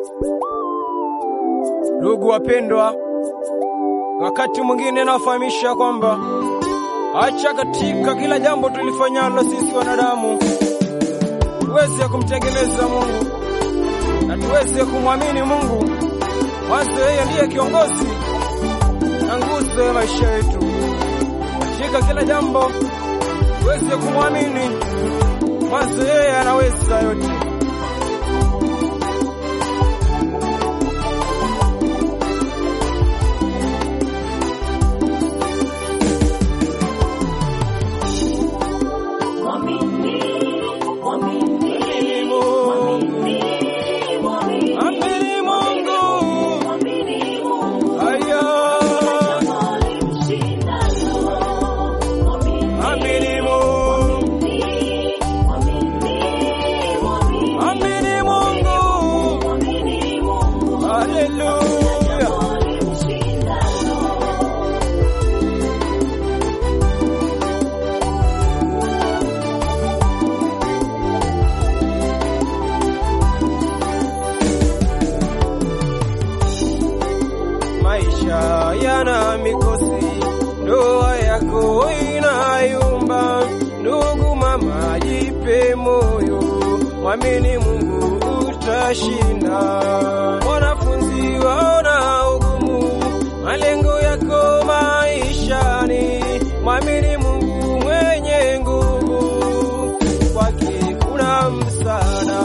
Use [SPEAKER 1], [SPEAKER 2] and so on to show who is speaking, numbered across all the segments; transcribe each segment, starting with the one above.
[SPEAKER 1] Ndugu wapendwa, wakati mwingine nawafahamisha kwamba acha katika kila jambo tulifanyalo sisi wanadamu tuweze kumtegemeza Mungu na tuweze kumwamini Mungu, mwanzo yeye ndiye kiongozi na nguzo ya maisha yetu. Katika kila jambo tuweze kumwamini, mwanzo yeye anaweza yote. Amini Mungu, aya, amini Mungu, amini Mungu, haleluya. Maisha yana mikosi, ndoa yako inayumba. Ndugu mama, jipe moyo, mwamini Mungu utashinda. Wanafunzi waona ugumu, malengo yako maishani, mwamini Mungu mwenye nguvu, kwake kuna msaada.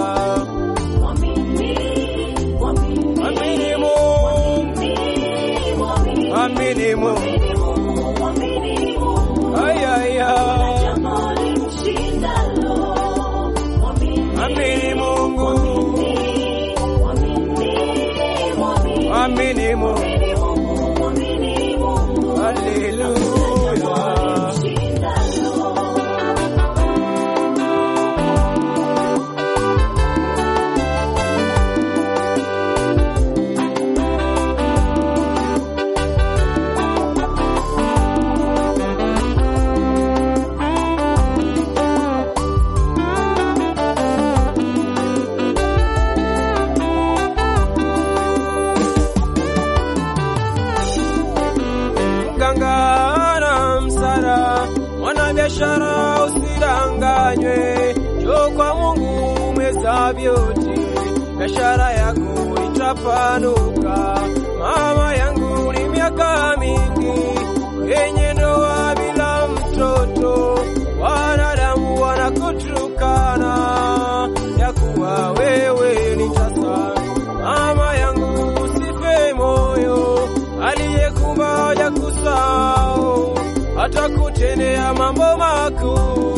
[SPEAKER 1] Mwamini Mungu, mwamini Mungu, aya, aya. Amini Mungu, amini Mungu, haleluya. Mganga na msara, mwanabiashara usidanganywe, njoo kwa Mungu umeza vyote, biashara yako itapanuka. Mama yangu ni miaka mingi yenye ndoa bila mtoto, wanadamu wanakutukana ya kuwa wewe ni tasa. Mama yangu usife moyo, aliyekumba hajakusahau, atakutendea mambo makuu.